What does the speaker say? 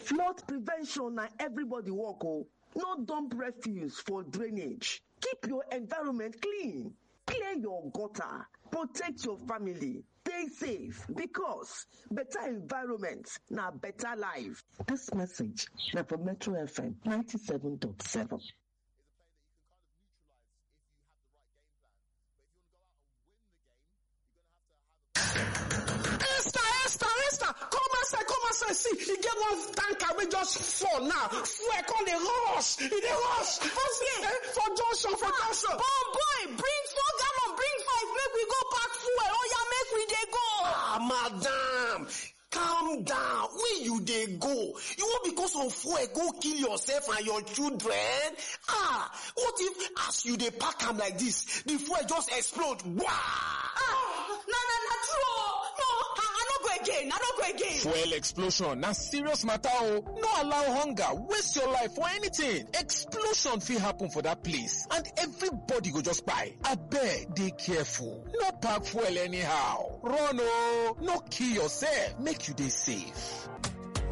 flood prevention na everybody work o no dump refuse for drainage keep your environment clean clear your gutter protect your family stay safe because better environment na better life dis message na from metro fm 97.7 Esther, Esther, Esther, come outside, come outside. See, e get one tanker wey just fall now. Fuel come dey rush, e dey rush. For see, eh, for junction, for junction. Bon boy, bring four gallon, bring five, make we go pack fuel. Oh yeah, make we dey go. Ah, madam, calm down. Where you dey go? You wan because of fuel go kill yourself and your children? Ah, what if as you dey pack am like this, the fuel just explode? Wah! Ah, na na na true. oh. No, I, I no go again. I no go again. Fuel explosion na serious matter o. No allow hunger waste your life for anything. Explosion fit happen for that place and everybody go just kpai. Abeg dey careful. No pack fuel anyhow. Run o. No kill yourself. Make you dey safe.